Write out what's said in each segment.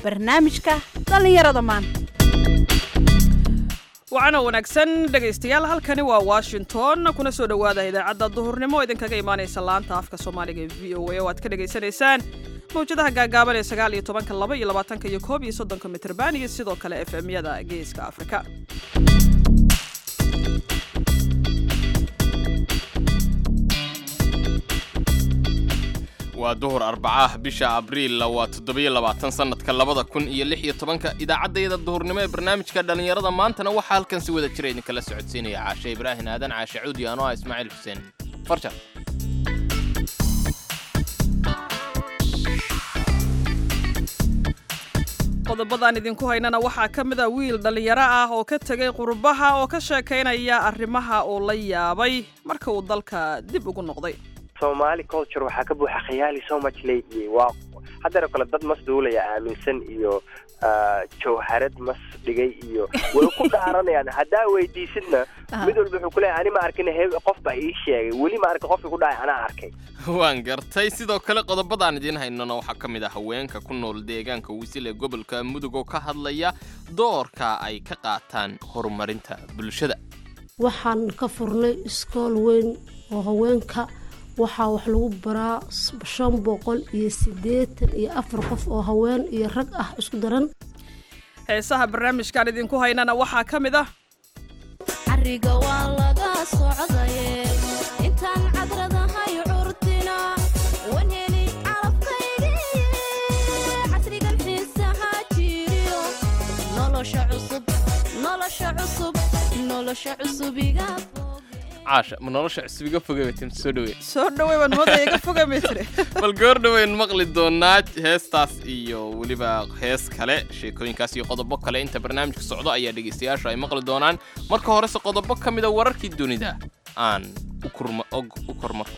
barnaamijka dhallinyarada maanta wacana wanaagsan dhegaystayaal halkani waa washington kuna soo dhowaada idaacadda duhurnimo idinkaga imaanaysa laanta afka soomaaliga ee v o a oo aad ka dhagaysanaysaan mawjadaha gaagaaban ee sagaal iyo tobanka laba iyo labaatanka iyo koob iyo soddonka mitrban iyo sidoo kale f m-yada geeska afrika waa duhur arbacaah bisha abriil waa toddobiyo labaatan sannadka labada kun iyo lix iyo tobanka idaacaddayada duhurnimo ee barnaamijka dhallinyarada maantana waxaa halkan si wada jira idinkala socodsiinaya caashe ibraahin aadan caashe cuudi anoo ah ismaaciil xuseen farjar qodobadaan idinku haynana waxaa ka mid a wiil dhallinyaro ah oo ka tegay qurbaha oo ka sheekaynaya arrimaha uu la yaabay marka uu dalka dib ugu noqday somaali culture waxaa ka buuxa khiyaali so much lately waa haddana kale dad mas duulaya aaminsan iyo jawharad mas dhigay iyo way ku dhaaranayaan haddaa weydiisidna mid walba wuxuu kuleeyahay ani ma arkin he qof baa ii sheegay weli ma arkin qofkii ku dhacay anaa arkay waan gartay sidoo kale qodobadaan idiin haynana waxaa ka mid ah haweenka ku nool deegaanka wisil ee gobolka mudug oo ka hadlaya doorka ay ka qaataan horumarinta bulshada waxaan ka furnay iskool weyn oo haweenka waxaa wax lagu baraa shan boqol iyo siddeetan iyo afar qof oo haween iyo rag ah isku daran heesaha barnaamijkaan idinku haynana waxaa ka mid ah cariga waa laga socdaye intaan cadradahay curtina wanheli calabkaygiye casrigan xiisaha jiriyo nolosha cusub nolosha cusub nolosha cusubiga caasha ma nolosha cusub iga fogay tim soo dhaweey soo dhawey baan moodaya iga foga mitre bal goor dhaweyn maqli doonaa heestaas iyo weliba hees kale sheekooyinkaas iyo qodobo kale inta barnaamijka socdo ayaa dhegaystayaashu ay maqli doonaan marka horese qodobo ka mida wararkii dunida aan u kormaro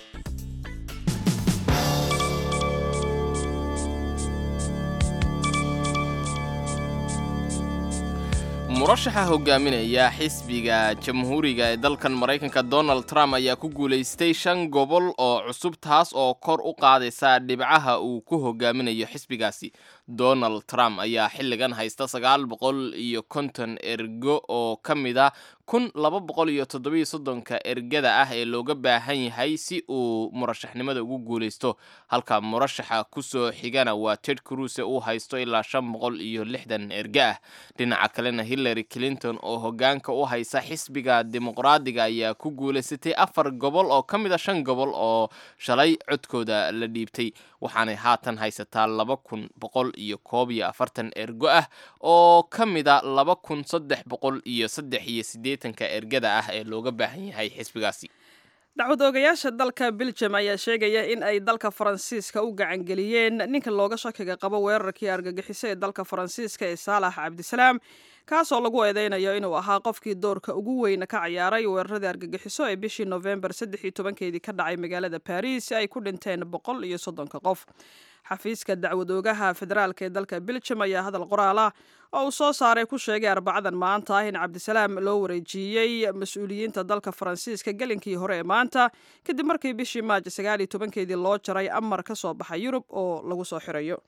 murashaxa hogaaminaya xisbiga jamhuuriga ee dalkan maraykanka donald trump ayaa ku guulaystay shan gobol oo cusub taas oo kor u qaadaysa dhibcaha uu ku hogaaminayo xisbigaasi donald trump ayaa xilligan haysta sagaal boqol iyo konton ergo oo ka mid a kun laba boqol iyo toddobiyo soddonka ergada ah ee looga baahan yahay si uu murashaxnimada ugu guulaysto halka murashaxa kusoo xigana waa ted cruse uu haysto ilaa shan boqol iyo lixdan erge ah dhinaca kalena hillary clinton oo hogaanka u haysa xisbiga dimuqraadiga ayaa ku guulaysatay afar gobol oo ka mid a shan gobol oo shalay codkooda la dhiibtay waxaanay haatan haysataa laba kun boqol iyo koob iyo afartan ergo ah oo ka mida laba kun saddex boqol iyo saddex iyo siddeetanka ergada ah ee looga baahan yahay xisbigaasi dacwad oogayaasha dalka belgium ayaa sheegaya in ay dalka faransiiska u gacangeliyeen ninka looga shakiga qabo weerarkii argagixiso ee dalka faransiiska ee saalax cabdisalaam kaasoo lagu eedeynayo inuu ahaa qofkii doorka ugu weyna ka ciyaaray weeraradii argagixiso ee bishii nofembar saddex iyo tobankeedii ka dhacay magaalada baris ay ku dhinteen boqol iyo soddonka qof xafiiska dacwad oogaha federaalk ee dalka belgium ayaa hadal qoraal ah oo uu soo saaray ku sheegay arbacadan maanta ah in cabdisalaam loo wareejiyey mas-uuliyiinta dalka faransiiska gelinkii hore ee maanta kadib markii bishii maajo sagaal iyo tobankeedii loo jaray amar ka soo baxa yurub oo lagu soo xirayo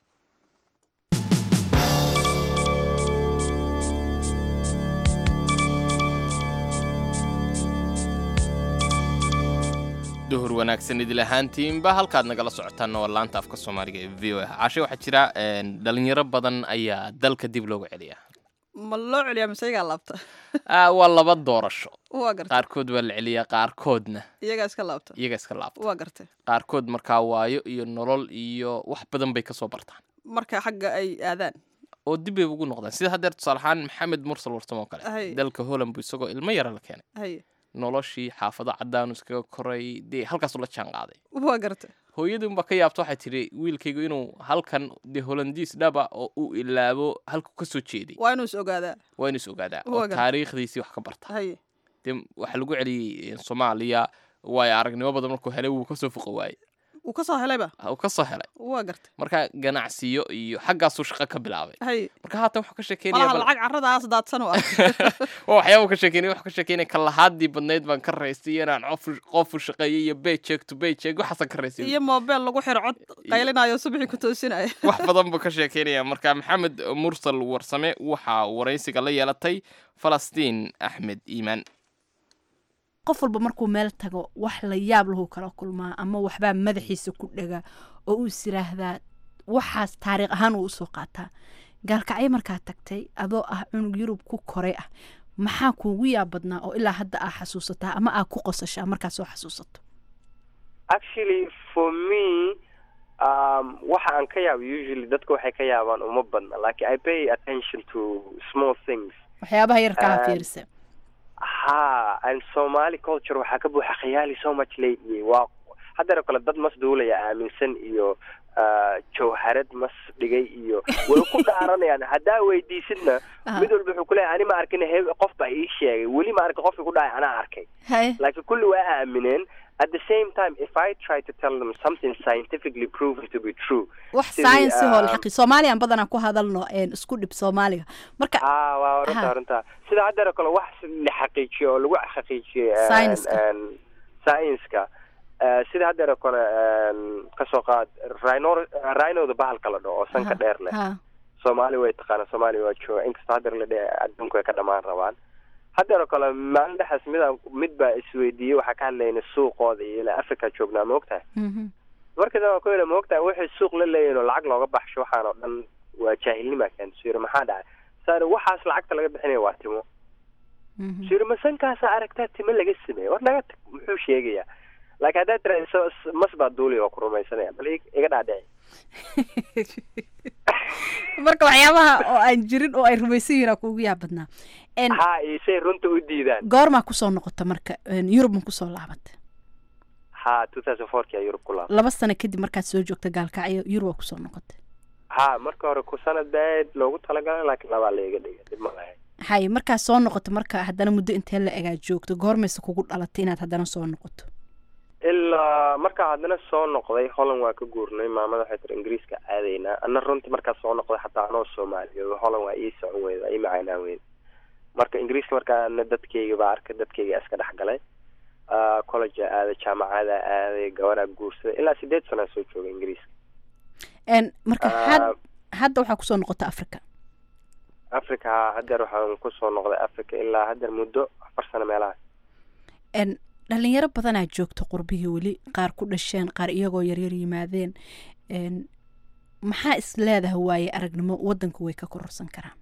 duhur wanaagsan idil ahaantiinba halkaad nagala socotaan waa laanta afka soomaaliga ee v o a caashe waxaa jira dhalinyaro badan ayaa dalka dib looga celiya ma loo celiyaa mise iyagaa laabta waa laba doorasho waa gartay qaarkood waa la celiyaa qaarkoodna iyagaa iska laabta iyaga iska laabta waa gartay qaarkood markaa waayo iyo nolol iyo wax badan bay kasoo bartaan marka xagga ay aadaan oo dib bay ugu noqdaan sida haddeer tusaale ahaan maxamed mursal warsamo oo Hay. kale dalka holland buu isagoo ilmo yara la keenay hay noloshii xaafado cadaanu iskaga koray dee halkaasuu la jaan qaaday waa gartay hooyadii unbaa ka yaabta waxay tidhi wiilkaygu inuu halkan dee holandiis dhaba oo uu ilaabo halku ka soo jeeday waa inuu is ogaadaa waa inuu is ogaadaa Waa oo gartay. taariikhdiisii wax ka barta hay dee waxaa lagu celiyey soomaaliya waayo aragnimo badan markuu helay wuu kasoo foqo waayey uu ka soo helayba uu ka soo helay waa gartay marka ganacsiyo iyo xaggaasuu shaqo ka bilaabay hay marka haatan wuxuu ka sheekeynaya malaha bal- lacag carradaas daadsan u ah waa waxyaaba ka sheekeynaya wuxuu ka sheekeynaya kalahaadii badnayd baan ka raystay iyo inaan qof qof u shaqeeyay iyo paycheck to paycheck waxaasan ka raystay iyo moobeel lagu xiro cod qaylinayo subaxii ku toosinaya wax badan buu ka sheekeynaya marka maxamed mursal warsame waxaa waraysiga la yeelatay falastiin axmed iimaan qof walba markuu meel tago wax la yaab lahu kala kulmaa ama waxbaa madaxiisa ku dhega oo uu is yiraahdaa waxaas taariikh ahaan uu usoo qaataa gaalkacyo markaa tagtay adoo ah cunug yurub ku koray ah maxaa kuugu yaab badnaa oo ilaa hadda aa xasuusataa ama aa ku qosashaa markaa soo xasuusato actually for me um, waxa aan ka yaabo usually dadka waxay ka yaabaan uma badna like i pay attention to small things waxyaabaha yarkaa Ah, fiirisa ha and somali culture waxaa ka buuxa khiyaali so much lately waa haddana kale dad mas duulaya aaminsan iyo ah, jawharad mas dhigay iyo way ku dhaaranayaan haddaa weydiisidna Ah. mid walba wuxuu kuleeyahay ani ma arkin he qof baa ii sheegay weli ma arkin qofkii ku dhacay anaa arkay haye laakiin kulli waa aamineen at the same time if i try to tell them something scientifically proven to be true wax sidii, science hoo ah, la xaqi soomaaliyan badanaa ku hadalno een, isku dhib soomaaliga marka ah waa Aha. runta runta sida haddana kale wax la xaqiijiyo oo lagu xaqiijiyey een, Science-ka. een, science-ka Eh, sida haddana kale een, kasoo qaad rhino rhinoda bahalka la dhaho oo sanka Ha, dheer leh ha soomaali way taqaana soomaaliya waa jooga inkastoo haddana la dhe adduunku way ka dhamaan rabaan haddana kale maalin dhexaas mida mid baa isweydiiyey waxaa ka hadlayna suuqooda iyo ilaa africa joognaa ma ogtahay mhm. markii dambe ku yidhi ma ogtahay waxay suuq la leeyihin oo lacag looga baxsho waxaan oo dhan waa jaahilnima keenta suu yidhi maxaa dhacay saari waxaas lacagta laga bixinaya waa timo Mhm. suu yidhi masankaasa aragtaa timo laga sameeyey war naga tag muxuu sheegayaa laakiin haddaad tira so- mas baa duuli oo ku rumaysanaya bal ig- iga dhaadhici marka waxyaabaha oo aan jirin oo ay rumaysan yihiin aa kuugu yaab badnaa En, ha iyo say runta u diidaan goormaa kusoo noqota marka En, yurub ma kusoo laabata ha two thousand fourki aa yurub ku laab laba sano kadib markaad soo joogta gaalkacyo yurub waa kusoo noqota ha marka hore ku sanad baaid loogu talagalay laakiin labaa la iga dhigay dib ma lahayn haye markaa soo noqoto marka haddana muddo intee la egaa joogto goormayse kugu dhalatay inaad haddana soo noqoto ilaa markaa haddana soo noqday holland waa ka guurnay maamada waxay tiri ingiriiska aadaynaa ana runtii markaa soo noqday xataa anoo soomaaliya holland waa ii socon weyda waa ii macaynaan weyda marka ingiriiska markaa ana dadkeyga baa arkay dadkeyga iska dhex galay Ah, college aa aaday jaamacada aaday gabaraa guursaday ilaa sideed sanaa soo joogay ingiriiska En, marka Ah, had- hadda waxaa kusoo noqota africa africa hadeer waxaan kusoo noqday africa ilaa hadeer muddo afar sano meelaha En, dhalinyaro badanaa joogta qurbihii weli qaar ku dhasheen qaar iyagoo yaryar yimaadeen En, maxaa is leedahay waaye aragnimo wadanku way ka kororsan karaan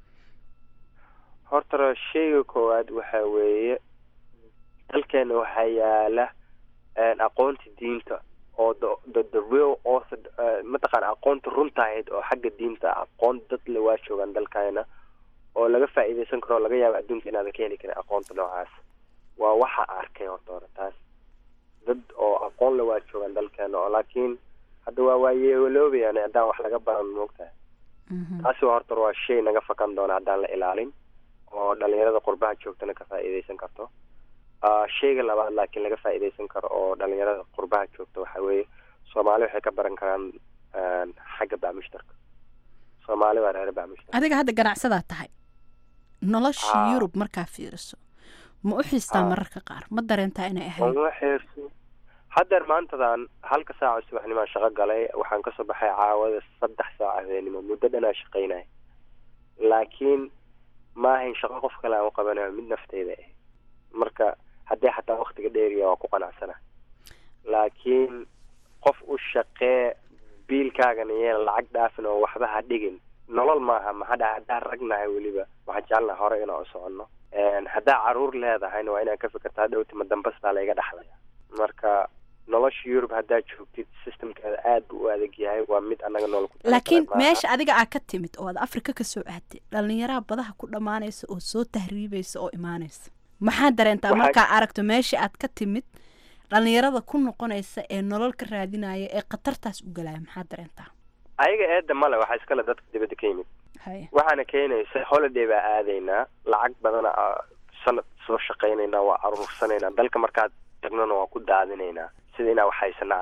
horta sheyga koowaad waxa weeye dalkeena waxaa yaala een, aqoonta diinta oo the the, the real author uh, mataqaana aqoonta runta ahayd oo xagga diinta ah, aqoon dad le waa joogaan dalkeena oo laga faa'iidaysan karo oo laga yaabo adduunka inaadan ka heli karin aqoonta noocaas waa waxa arkay horta hore taas dad oo aqoon le waa joogaan dalkeena oo laakiin hadda waa waayeeloobayaan haddaan wax laga baran moogtahay Mhm. taasi waa horta waa shay naga fakan doona haddaan la ilaalin oo dhalinyarada qurbaha joogtana ka faa'iidaysan karto Ah, shayga labaad laakiin laga faa'iidaysan karo oo dhalinyarada qurbaha joogta waxa weeye soomaali waxay ka baran karaan een, xagga bacmushtarka soomaali waa reer bacmushtar adiga hadda ganacsadaa tahay nolosha Ah. yurub markaa fiiriso ma u xiistaa Ah. mararka qaar ma dareentaa inay ahayd uma xeerso haddeer maantadan halka saaca subaxnimaan shaqo galay waxaan kasoo baxay caawada saddex saac habeenimo muddo dhanaa shaqaynaya laakiin ma ahayn shaqo qof kale aan u qabanayo mid nafteyda ah marka haddii xataa waktiga dheeriya waa ku qanacsana laakiin qof u shaqee biilkaagana yeen lacag dhaafin oo waxba ha dhigin nolol maaha maxaa dhaca haddaan ragnahay weliba waxaan jecelnahay hore inaan u soconno Een, haddaa caruur leedahayna waa inaan ka fikirtaa dhowtima dambas baa layga dhaxlaya marka nolosha yurub haddaa joogtid systemkeeda aad buu u adag yahay waa mid annaga nool ku laakiin talagalay maaha. meesha adiga aa ka timid oo aad afrika ka soo aadtay dhalinyaraha badaha ku dhammaanaysa oo soo tahriibaysa oo imaanaysa maxaa dareentaa Waxaa- markaa aragto meesha aad ka timid dhalinyarada ku noqonaysa ee nolol ka raadinaya ee khatartaas u galaya maxaa dareentaa ayaga eedda male waxaa iskale dadka dibadda ka yimid haye waxaana keenaysa holiday baa aadaynaa lacag badana aa sanad soo shaqaynaynaa waa aruursanaynaa dalka markaad tagnona waa ku daadinaynaa sida inaa wax haysana camal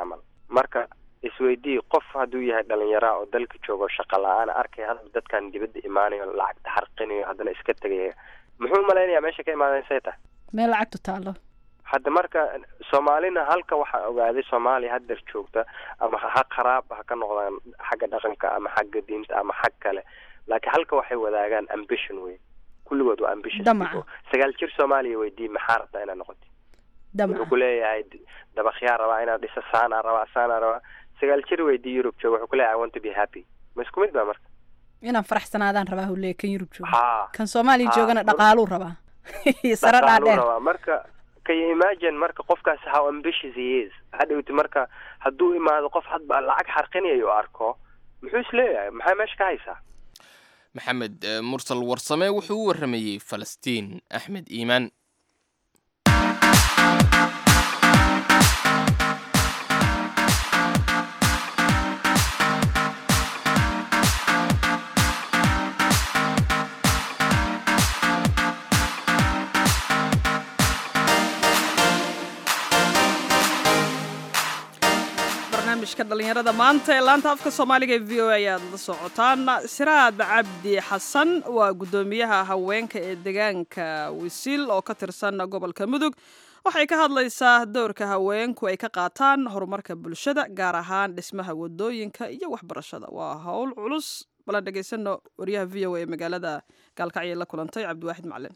marka isweydii qof hadduu yahay dhalinyara oo dalka joogo shaqa la-aana arkay hadda dadkan dibadda imaanayo lacagta xarqinayo haddana iska tegaya muxuu malaynayaa meesha ka imaadeen say tahay meel lacagtu taalo hadda marka soomaalina halka waxaa ogaaday soomaaliya haddeer joogta ama ha qaraab ha ka noqdaan xagga dhaqanka ama xagga diinta ama xag kale laakiin halka waxay wadaagaan ambition wey kulligood waa ambition Damaca. sagaal jir soomaaliya weydii maxaa rabtaa inaad noqotid wuxuu damaca ku leeyahay dabakyaa rabaa inaad dhisa saanaa rabaa saanaa rabaa sagaal jir weydii yurub jooga wuxuu ku leeyahay i want to be happy ma isku mid ba marka inaan faraxsanaadaan rabaa hulee kan yurub jooga ha kan soomaaliya Ha, joogana war- dhaqaaluu rabaa iyo sare dhaqaaluu dhaadheer rabaa marka can you imagine marka qofkaas how ambitious he is hadhowti marka hadduu imaado qof hadba lacag xarqinayo u arko muxuu is leeyahay maxaa meesha ka haysaa maxamed eh, mursal warsame wuxuu u waramayey falastiin axmed iimaan barnaamijka dhallinyarada maanta ee laanta afka soomaaliga ee v o a ayaad la socotaan siraad cabdi xasan waa guddoomiyaha haweenka ee deegaanka wisiil oo ka tirsan gobolka mudug waxay ka hadlaysaa dowrka haweenku ay ka qaataan horumarka bulshada gaar ahaan dhismaha wadooyinka iyo waxbarashada waa howl culus balan dhegaysano wariyaha v o a ee magaalada gaalkacyo la kulantay cabdiwaaxid macalin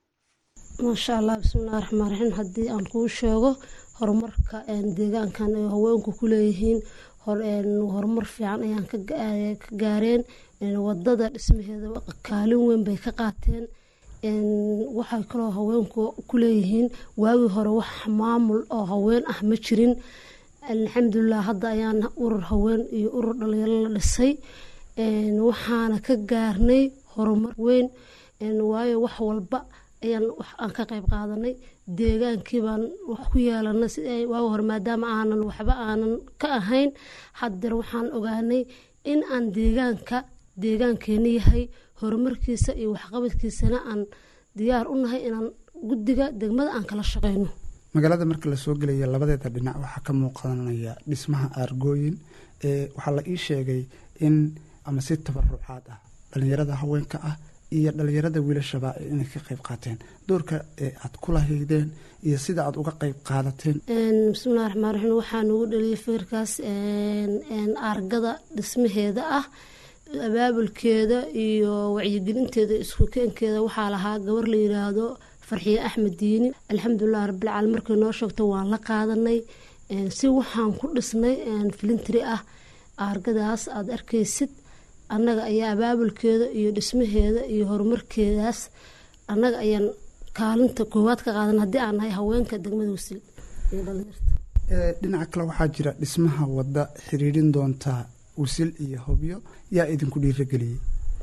maasha allah bismillahi raxmaan raxiim haddii aan kuu sheego horumarka een, deegaankan ay haweenku ku leeyihiin hor- een, horumar fiican ayaan ka ga- ee, ka gaareen een, wadada dhismaheeda kaalin weyn bay ka qaateen een, waxay kaloo haweenku ku leeyihiin waagii hore wax maamul oo haween ah ma jirin alxamdulilah hadda ayaan urur haween iyo urur dhalinyaro la dhisay een, waxaana ka gaarnay horumar weyn een, waayo wax walba ayaan wax aan ka qayb qaadanay deegaankii baan wax ku yeelanay si ay waaga hore maadaama aanan waxba aanan ka ahayn haddeer waxaan ogaanay in aan deegaanka deegaankeena yahay horumarkiisa iyo waxqabadkiisana aan diyaar u nahay inaan guddiga degmada aan kala shaqeyno magaalada marka lasoo gelaya labadeeda dhinac waxaa ka muuqanaya dhismaha aargooyin ee waxaa la ii sheegay in ama si tabarucaad ah dhalinyarada haweenka ah iyo dhalinyarada wiilashaba inay ka qayb qaateen doorka ee aad kula haydeen iyo sida aad uga qayb qaadateen Een, bismillahi raxmaan raxiim waxaa nagu dhaliyay fikirkaas een, een, argada dhismaheeda ah abaabulkeeda iyo wacyigelinteeda isku keenkeeda waxaa lahaa gabar la yiraahdo farxiye axmed diini alxamdulilah rabbilcaalamiin markay noo sheegto waan la qaadanay een, si waxaan ku dhisnay een, filintri ah argadaas aad arkaysid annaga ayaa abaabulkeeda iyo dhismaheeda iyo horumarkeedaas annaga ayaan kaalinta koowaad ka qaadan haddii aan nahay haweenka degmada wasil iyo dhalinyarta Ee, dhinaca kale waxaa jira dhismaha wadda xiriirin doonta wisil iyo hobyo yaa idinku dhiirageliyey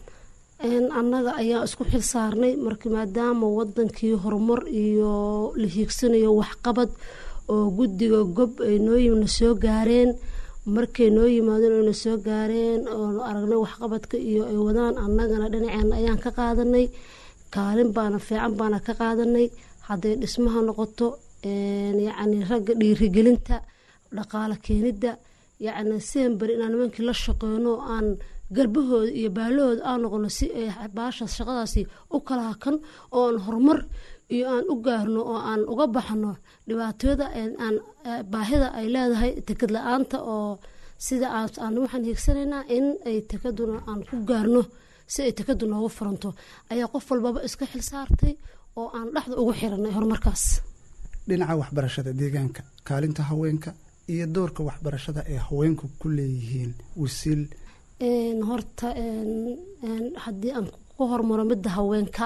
Een, annaga ayaa isku xil saarnay marka maadaama wadankii horumar iyo la hiigsanayo waxqabad oo guddiga gob ay noo yimna soo gaareen markay noo yimaadeen oo na soo gaareen oo aragnay waxqabadka iyo ay wadaan annagana dhinaceena ayaan ka qaadanay kaalin baana fiican baana ka qaadanay hadday dhismaha noqoto een, yacni ragga dhiirigelinta dhaqaale keenidda yacni sidan beri inaan nimankii la shaqeyno oo aan garbahooda iyo baalahooda aan noqono si ay baashaas shaqadaasi u kala hakan oo aan horumar iyo aan u gaarno oo aan uga baxno dhibaatada een aan eh, baahida ay leedahay tekad la-aanta oo sida aan aan waxaan hiigsanaynaa in ay tekaduna aan ku gaarno si ay tekadu noogu furanto ayaa qof walbaba iska xil saartay oo aan dhexda ugu xiranay horumarkaas dhinaca waxbarashada deegaanka kaalinta haweenka iyo doorka waxbarashada ee haweenku ku leeyihiin wisiil Een, horta een, een, haddii aan ku hormaro midda haweenka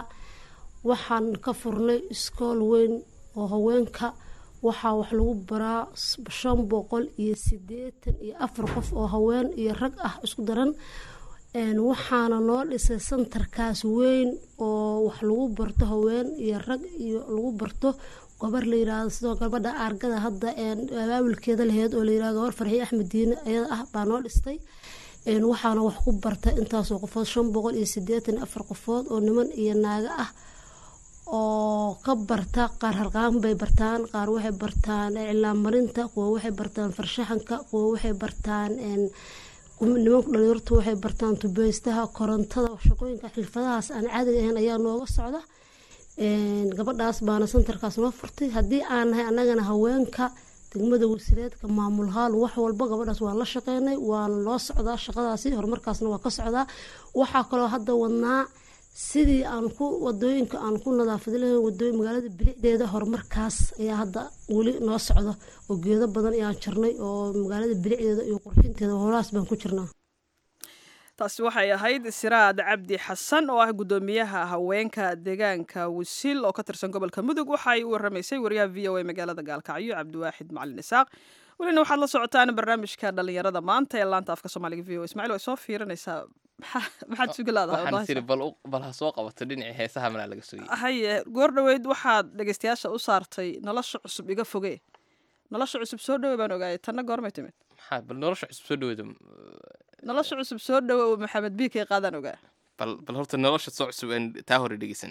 waxaan ka furnay iskool weyn oo haweenka waxaa wax lagu baraa s- shan boqol iyo sideetan iyo afar qof oo haween iyo rag ah isku daran Een, waxaana noo dhisay santarkaas weyn oo wax lagu barto haween iyo rag iyo lagu barto gabar la yiraahdo sidoo gabadha argada hadda een, abaabulkeeda laheyd oo la yirahdo gabar farxiye axmed diine ayada ah baa noo dhistay Een, waxaana wax ku barta intaasoo qofood shan boqol iyo sideetan iyo afar qofood oo niman iyo naago ah oo ka barta qaar harqaan bay bartaan qaar waxay bartaan iclaan marinta kuwa waxay bartaan farshaxanka kuwa waxay bartaan nimanku dhalinyartu waxay bartaan tubeystaha korontada shaqooyinka xirfadahaas aan caadiga ahayn ayaa nooga socda gabadhaas baana santarkaas noo furtay haddii aan nahay annagana haweenka degmada wasiireedka maamul haal wax walba gabadhaas waan la shaqeynay waana loo socdaa shaqadaasi horumarkaasna waa ka socdaa waxaa kaloo hadda wadnaa sidii aan ku wadooyinka aan ku nadaafadi lahayn wadooyin magaalada bilicdeeda horumarkaas ayaa hadda weli noo socda oo geedo badan ayaan jirnay oo magaalada bilicdeeda iyo qurxinteeda howlahaas baan ku jirnaa taasi waxay ahayd siraad cabdi xasan oo ah guddoomiyaha haweenka deegaanka wasiil oo ka tirsan gobolka mudug waxay u waramaysay wariyaha v o a magaalada gaalkacyo cabdiwaaxid macalin isaaq welina waxaad la socotaan barnaamijka dhalinyarada maanta ee laanta afka soomaaliga v o ismacil way soo fiirinaysaa maxaad sugi waxaan tiri bal bal ha soo qabato dhinacii heesaha manaa laga sugay haye goor dhoweyd waxaad dhegeystayaasha u saartay nolosha cusub iga foge nolosha cusub soo dhowe baan ogaayay tanna goormay timid maxaa bal nolosha cusub soo dhaweeda nolosha cusub soo dhowe oo maxamed biikay qaadaan ogaa bal bal horta nolosha soo cusub aan taa hore dhegeysan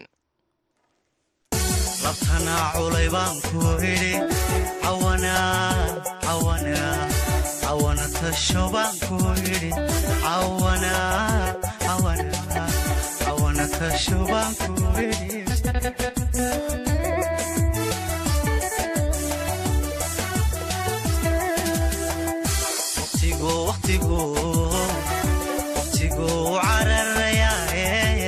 labtana culay baan ku idhi cawana cawana cawana tasho baan ku idhi cawana cawana cawana tasho baan ku idhi waqtigu waqtigu waqtigu cararayaaye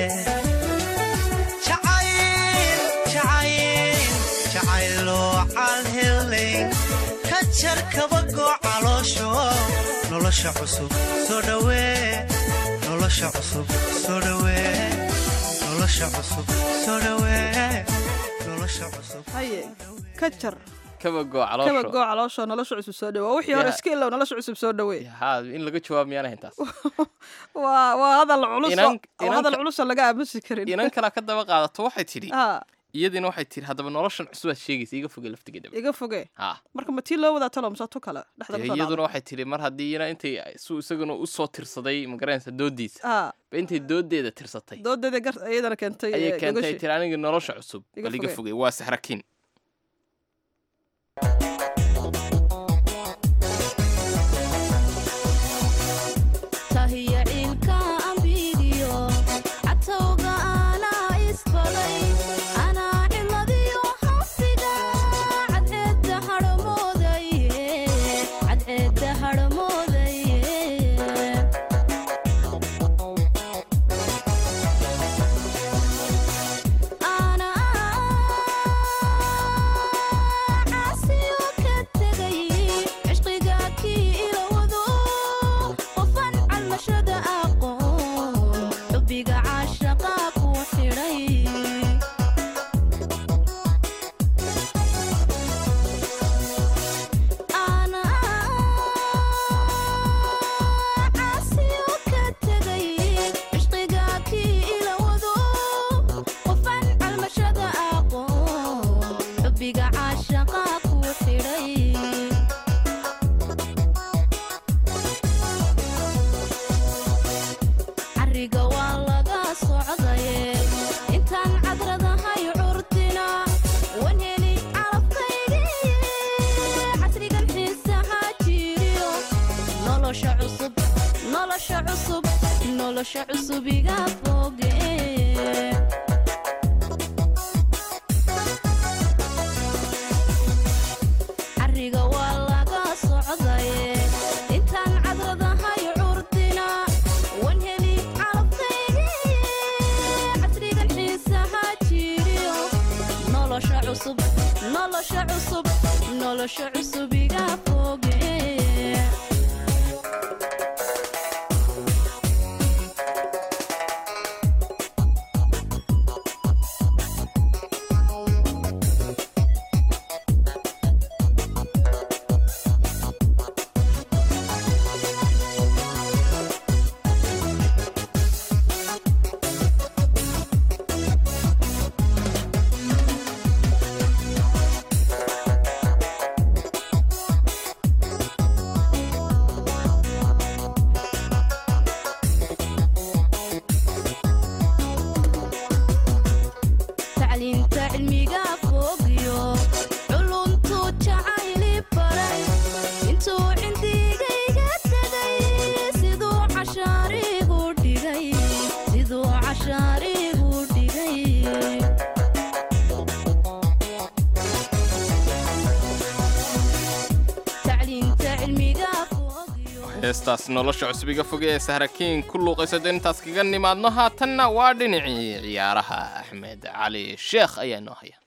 jacayl jacayl jacayloo calhelayn ka jar kabagoo caloosho nolosha cusub soo dhawee nolosha cusub soo dhawee nolosha cusub soo dhawee nolosha cusub haye ka jar kabagoo kaba caloosho goo caloosho nolosha cusub soo dhowe waa wixii hore Ya. iska ilow nolosha cusub soo dhowe haa in laga jawaab miyaan ahayn taas waa waa hadal culus oo- Inan- oo hadal inanka- culusa laga aamusi karin inan kalaa ka daba qaadato waxay tidhi ha iyadiina waxay tidhi haddaba noloshan cusubaad sheegaysa iga foge laftigeedaba iga foge ha marka ma tii loo wadaa talo mise tu kale dhexda dee kusoo iyaduna dhacday waxay tidhi mar haddii ina intay su isaguna u soo tirsaday magaranaysa doodiisa ha ba intay doodeeda tirsatay doodeeda gar iyadana keentay ayay eh, keentay gogoshi. tiri aniga nolosha cusub Iga bal iga foge. fogey waa saxrakiin tahiya ciilka ambigiyo catowga anaa isbaday anaa ciladiyo hafsiga cadceedda hadhamoodaye cadceedda hadhamoodaye caasiyo ka tegay cishqiga kii ila wado qofan calmashada aqoon xubbiga caashaqa ku xidhay caasiyo ka tegay cishqiga kii ila wado qofan calmashada aqoon xubbiga caashaqa ku xidhay cariga waa laga socdaye intaan cadradahay curtina wan heli calabkaygiye casrigan xiisaha jiriyo nolosha cusub nolosha cusub nolosha cusub iga foge cariga waa laga socdaye intaan cadradahay curtina wan heli calabkaygiye casrigan xiisaha jiriyo nolosha cusub nolosha cusub nolosha cusub iga foge heestaas nolosha cusbiga foge ee sahrakiin ku luuqaysato intaas kaga nimaadno haatanna waa dhinacii ciyaaraha axmed cali sheekh ayaa noo haya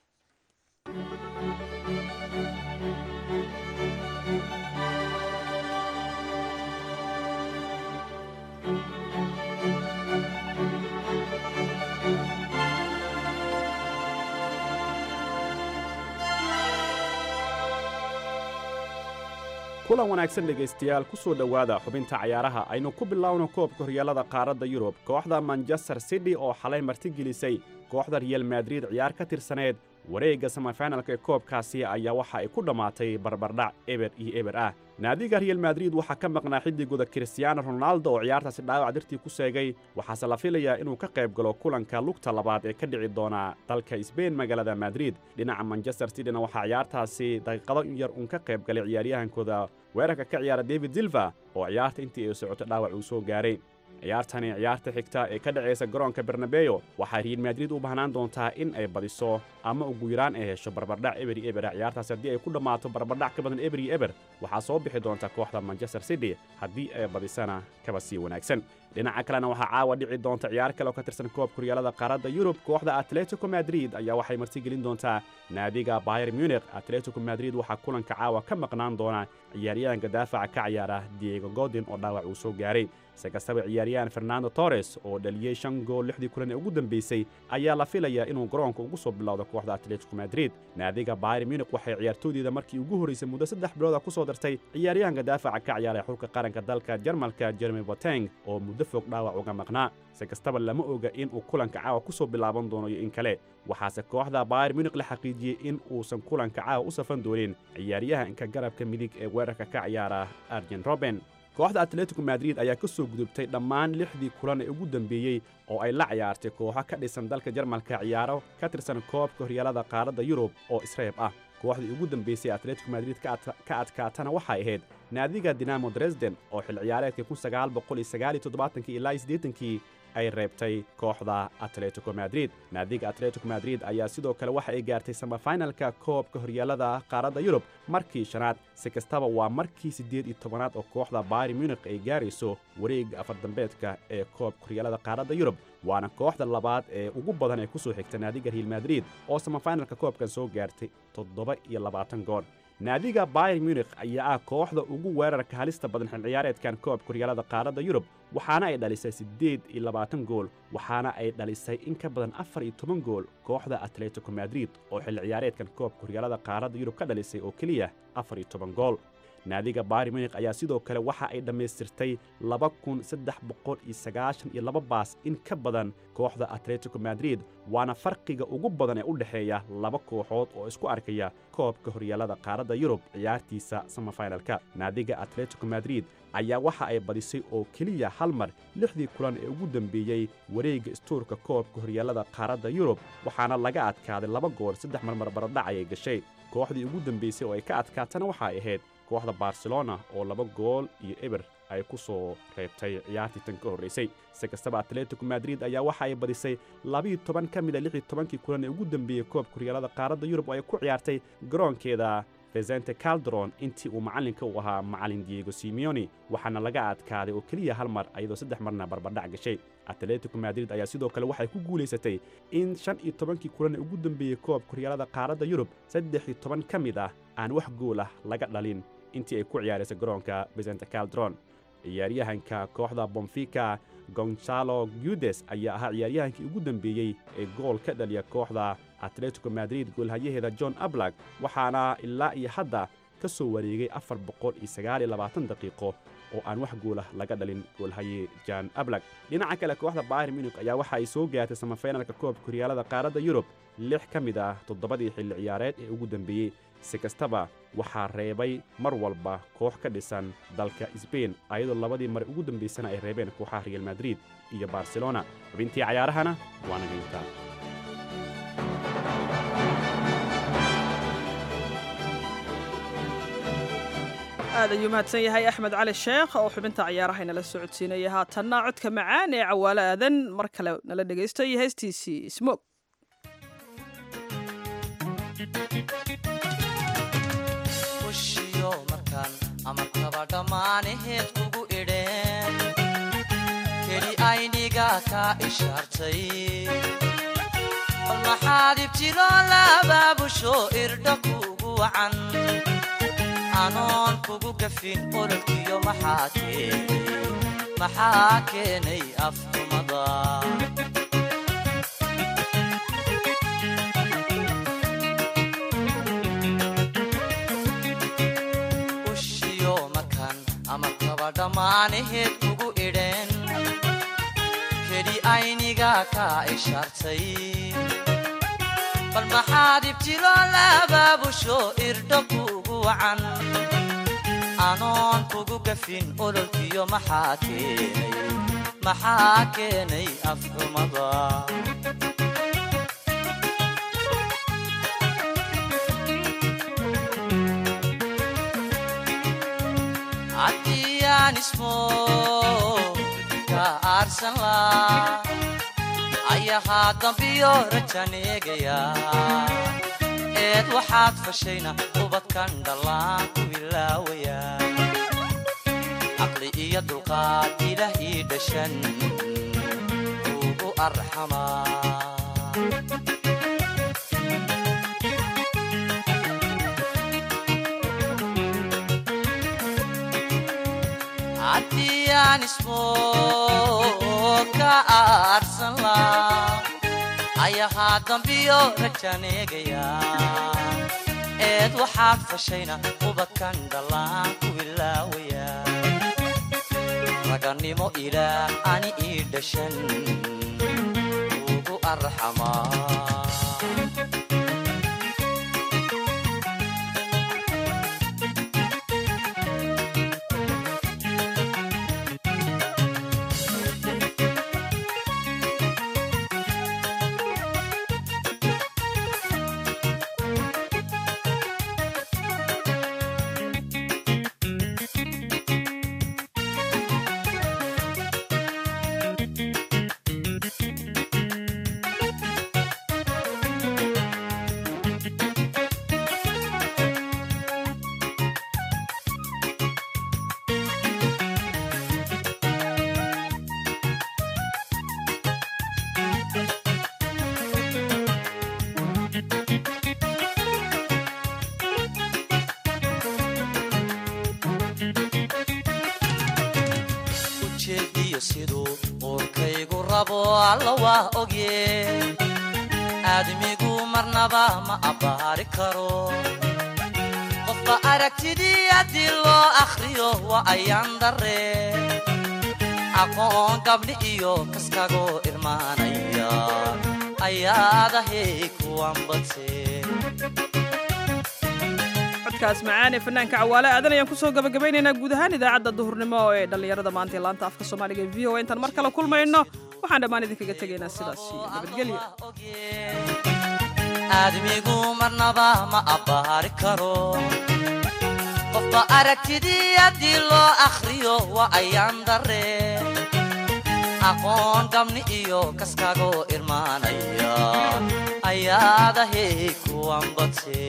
kulan wanaagsan dhegaystayaal ku soo dhowaada xubinta cayaaraha aynu ku bilowno koobka horyaalada qaaradda yurub kooxda manchester city oo xalay martigelisay kooxda real madrid ciyaar ka tirsaneed wareegga samafinalka ee koobkaasi ayaa waxa ay ku dhammaatay barbardhac eber iyo eber ah naadiga real madrid waxaa ka maqnaa xiddigooda kristiaano ronaldo oo ciyaartaasi dhaawac dartii ku seegay waxaase la filayaa inuu ka qayb galo kulanka lugta labaad ee ka dhici doona dalka sbain magaalada madrid dhinaca manchester cityna waxaa ciyaartaasi daqiiqado yar uun ka qayb galay ciyaaryahankooda weerarka ka ciyaara david silva oo ciyaarta intii ay socoto dhaawac uu soo gaaray ciyaartani ciyaarta xigta ee ka dhacaysa garoonka bernabeyo waxaa real madrid u baahnaan doontaa in ay badiso ama ugu yaraan ay hesho barbardhac eberi ebera ciyaartaasi haddii ay ku dhammaato barbardhac ka badan eberi eber waxaa soo bixi doonta kooxda manchester city haddii ay badisana kaba sii wanaagsan dhinaca kalena waxaa caawa dhici doonta ciyaar kale oo ka tirsan koobka horyaalada qaaradda yurub kooxda atletico madrid ayaa waxay martigelin doontaa naadiga bayer munich atletico madrid waxaa kulanka caawa ka maqnaan doona ciyaaryahanka daafaca ka ciyaara diego godin oo dhaawac uu soo gaaray se kastaba ciyaaryahan fernando torres oo dhaliyey shan gool lixdii kulan ee ugu dambeysay ayaa la filayaa inuu garoonka ugu soo bilowdo kooxda atletico madrid naadiga bayer munich waxay ciyaartooydeeda markii ugu horraysay muddo saddex bilooda ku soo dartay ciyaaryahanka daafaca ka ciyaara xulka qaranka dalka jarmalka jeremy boteng oo muddo fog dhaawac uga maqnaa si kastaba lama oga in uu kulanka caawa ku soo bilaaban doono iyo in kale waxaase kooxda bayer munich la xaqiijiyey in uusan kulanka caawa u safan doonin ciyaaryahanka garabka midig ee weerarka ka ciyaara arjen roben kooxda atletico madrid ayaa ka soo gudubtay dhammaan lixdii kulan ee ugu dambeeyey oo ay la ciyaartay kooxo ka dhisan dalka jarmalka ciyaaro ka tirsan koobka horyaalada qaaradda yurub oo isreeb ah kooxdii ugu dambeysay atletico madrid ka adkaatana waxay ahayd naadiga dinamo dresden oo xil ciyaareedkii ilaa siddeetankii ay reebtay kooxda atletico madrid naadiga atletico madrid ayaa sidoo kale waxa ay gaartay samafinalka koobka horyaalada qaaradda yurub markii shanaad si kastaba waa markii siddeed iyo tobanaad oo kooxda bayer munich ay gaarayso wareegga afardambeedka ee koobka horyaalada qaaradda yurub waana kooxda labaad ee ugu badan ee ku soo xigta naadiga real madrid oo samafinalka koobkan soo gaartay toddoba iyo labaatan gool naadiga bayer munich ayaa ah kooxda ugu weerarka halista badan xil ciyaareedkan koobka horyaalada qaaradda yurub waxaana ay dhalisay siddeed iyo labaatan gool waxaana ay dhalisay in ka badan afar iyo toban gool kooxda atletico madrid oo xil ciyaareedkan koobka horyaalada qaaradda yurub ka dhalisay oo keliya afar iyo toban gool naadiga bayer munich ayaa sidoo kale waxa ay dhammaystirtay laba kun saddex boqol iyo sagaashan iyo laba baas in ka badan kooxda atletico madrid waana farqiga ugu badan ee u dhexeeya laba kooxood oo isku arkaya koobka horyaalada qaaradda yurub ciyaartiisa samafinalka naadiga atletico madrid ayaa waxa ay badisay oo keliya hal mar lixdii kulan ee ugu dambeeyey wareegga istuurka koobka horyaalada qaaradda yurub waxaana laga adkaaday laba gool saddex marmar baradhac ayay gashay kooxdii ugu dambeysay oo ay ka adkaatana waxay ahayd kooxda barcelona oo laba gool iyo eber ay ku soo reebtay ciyaartii tan ka horraysay si kastaba atletico madrid ayaa waxa ay badisay labiiyo toban ka mid a lix iyo tobankii kulan ee ugu dambeeyey koobka horyaalada qaaradda yurub oo ay ku ciyaartay garoonkeeda vesente calderon intii uu macallinka u ahaa macallin diego simeoni waxaana laga adkaaday oo keliya hal mar ayadoo saddex marna barbardhac gashay atletico madrid ayaa sidoo kale waxay ku guulaysatay in shan iyo tobankii kulan ee ugu dambeeyey koobka horyaalada qaaradda yurub saddex iyo toban ka mid ah aan wax gool ah laga dhalin intii ay ku ciyaaraysay garoonka vesente calderon ciyaaryahanka kooxda bonfica gonzalo gudes ayaa ahaa ciyaaryahankii ugu dambeeyey ee gool ka dhaliya kooxda atletico madrid goolhayaheeda john ablak waxaana ilaa iyo hadda ka soo wareegay afar boqol iyo sagaal iyo labaatan daqiiqo oo aan wax goolah laga dhalin goolhaye jan ablak dhinaca kale kooxda bayer munich ayaa waxa ay soo gaartay samafinalka koobka horyaalada qaaradda yurub lix ka mid ah toddobadii xilli ciyaareed ee ugu dambeeyey si kastaba waxaa reebay mar walba koox ka dhisan dalka sbain ayadoo labadii mar ugu dambaysana ay reebeen kooxaha real madrid iyo barcelona xubintii cayaarahana waa nagayntaa aad ayuu mahadsan yahay axmed cali sheekh oo xubinta ciyaaraha inala socodsiinaya haatanna codka macaan ee cawaalo aadan mar kale nala dhegaysto iyo heestiisii smog ushiyo markaan amarkaba dhammaanaheed kugu kaa ishaartay bal maxaad ibtiloo labaabusho irdha kuugu wacan anoon kugu gafin ololkiyo maxaa keenay maxaa keenay afxumada ushiyo makan ama kaba dhammaanaheed kugu idheen keli ayniga kaa ishaartay bal maxaad ibtiloo labaabusho irdho kuugu wacan anoon kugu gafin ololkiyo maxaa keenay maxaa keenay afxumada haddiyaan ismo ka aarsan laa ayahaa dambiyo rajaneegaya eed waxaad fashayna ubadkan dhallaan ku ilaawaya caqli iyo dulqaad ilaah ii dhashan ugu arxamaa haddii aan ismo ka aarsan laa ayahaa dambiyo rajaneegaya eed waxaad fashayna ubadkan dhallaan ku ilaawaya ragannimo ilaah ani ii dhashan ugu arxamaa ujeediyo siduu uurkaygu rabo alla waa ogye aadmigu marnaba ma abbaari karo qofba aragtidii haddii loo akhriyo waa ayaan darre aqoon gabdhi iyo kaskagoo irmaanaya ayaadahay kuwan badse codkaas macaan ee fanaanka cawaale aadan ayaan kusoo gabagabaynaynaa guud ahaan idaacadda duhurnimo ee dhallinyarada maanta ee laanta afka soomaaliga ee v o a intaan mar kale kulmayno waxaan dhammaan idinkaga tegaynaa sidaas iyo nabadgelyo aadmigu marnaba ma abbaari karo qofba aragtidii haddii loo akhriyo waa ayaan darre aqoon gabni iyo kaskagoo irmaanaya ayaadahay kuwan badse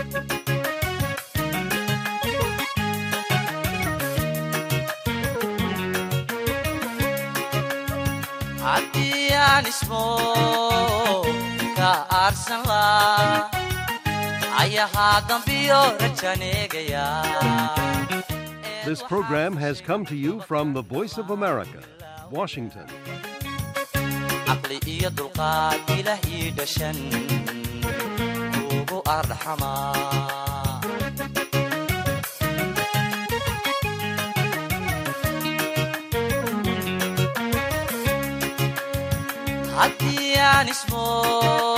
haddii aan ismo ka aarsan laa ayahaa dambiyo rajaneegaya This program has come to you from the Voice of America, Washington. caqli iyo dulqaad ilaah ii dhashan ugu arxamaa haddii aan ismo